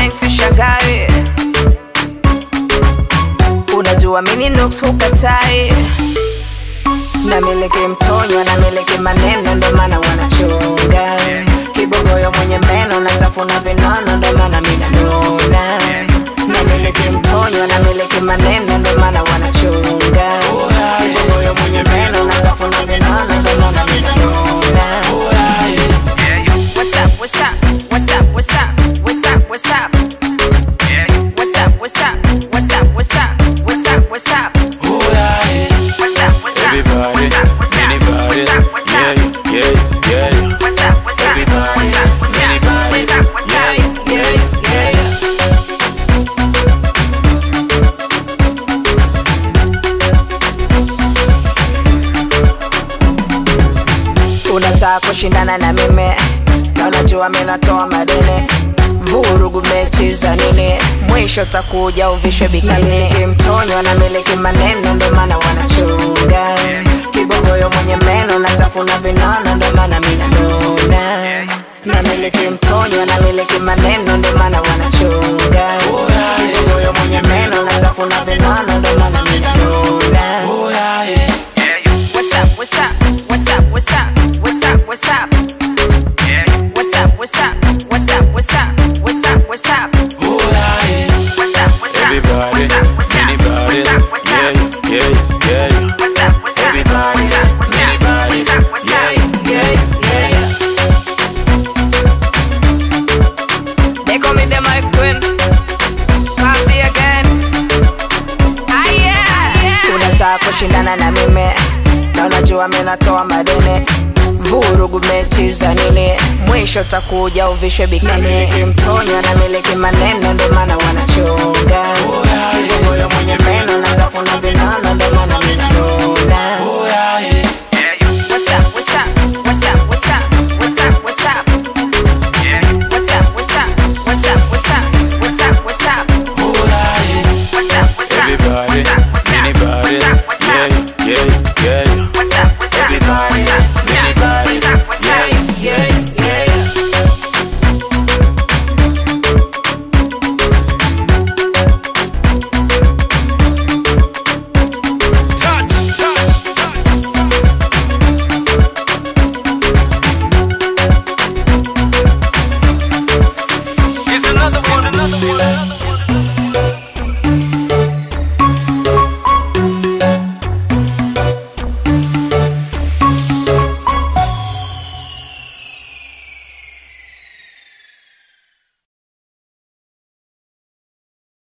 thanks ushangae unajua mini nooks hukatai namiliki mtonyo namiliki maneno ndo maana wanachunga kibogoyo mwenye meno natafuna vinono ndo maana minanuna namiliki mtonyo namiliki maneno ndo maana wanachunga kibogoyo mwenye meno natafuna vinono ndo maana minanuna What's up, what's up, what's up, what's up, what's up, what's up? What's up, what's up, what's up, what's up, what's up, what's up? What's up, what's up, Everybody, what's up, what's up, anybody, what's up, what's yeah, up? yeah, yeah. What's up, what's up, Everybody, what's up, what's up, anybody, what's up, what's yeah, up? yeah, yeah. unataka kushindana na mimi na unajua mi natoa madini vurugu mechi za nini mwisho takuja uvishwe bikini mtonyo na miliki maneno ndo maana wanachunga kibogoyo mwenye meno natafuna vinono ndo maana minanuna na miliki mtonyo na miliki maneno ndo maana wanachunga kibogoyo mwenye meno natafuna vinono ndo maana minanuna What's up? What's up? What's up? What's up? What's up? What's up? What's up? What's up? What's up? What's up? What's up? What's up? What's up? What's up? Everybody, What's up? What's up? anybody, What's up? What's yeah, up? yeah, yeah. What's up? What's up? Everybody, What's up? What's up? anybody, What's up? What's yeah, up? yeah, yeah. They call me the my queen. Copy again. Ah, yeah. Unataka kushindana na mimi na unajua mi natoa madini vurugu mechi za nini mwisho takuja uvishwe bikini mtonyo na miliki maneno ndo maana wanachunga kibogoyo mwenye meno